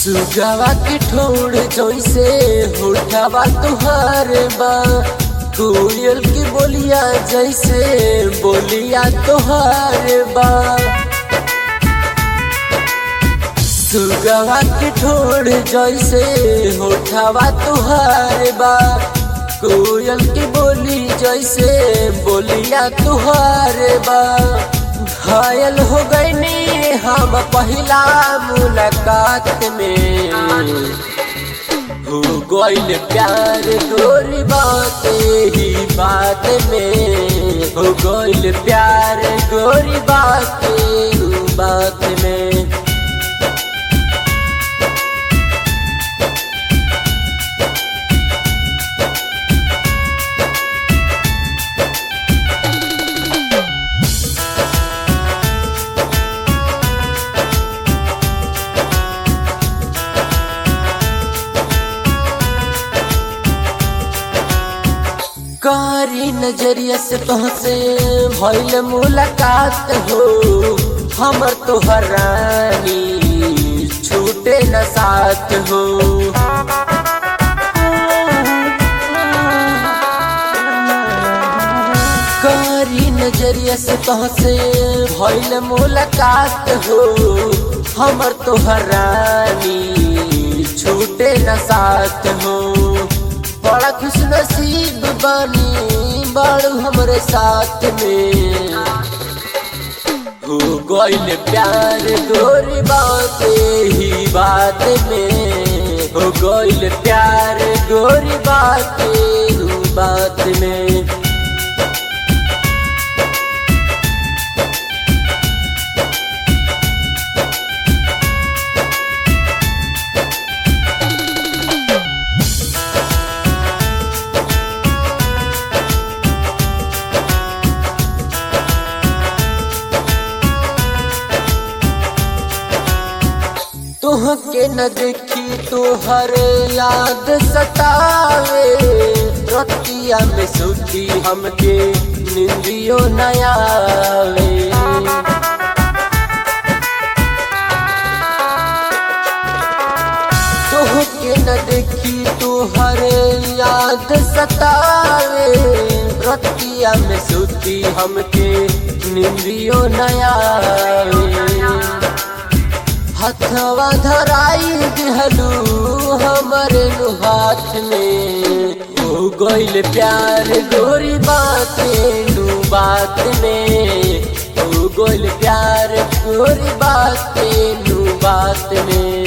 सुगवा के ठोड़ जैसे होठवा तुहार बा कोयल की बोलिया जैसे बोलिया तुहार बा सुगवा के ठोड़ जैसे होठवा तुहार बा कोयल की बोली जैसे बोलिया तुहार बा घायल हो गईनी हम पहला मुलाकात में हो गईल प्यार गोरी बात ही बात में हो गईल प्यार गोरी बात बात में कारी नजरिया से तुहसे भइल मुलाकात हो हमर तोहर रानी छूटे न साथ हो कारी नजरिया से तुहसे भइल मुलाकात हो हमर तोहर रानी छूटे न साथ हो बड़ा खुश नसीब बानी बाड़ू हमरे साथ में हो गईल प्यार गोरी बात ही बात में हो गईल प्यार गोरी बात बात में तुहके न देखी तुहर याद सतावे रतिया में सुती हमके निंदियो नयावे तुहके न देखी तुहर याद सतावे रतिया में सुती हमके निंदियो नयावे हथवा धराई दिहलू हमरे हाथ में हो गईल प्यार गोरी बात नू बात में हो गईल प्यार गोरी बात नू बात में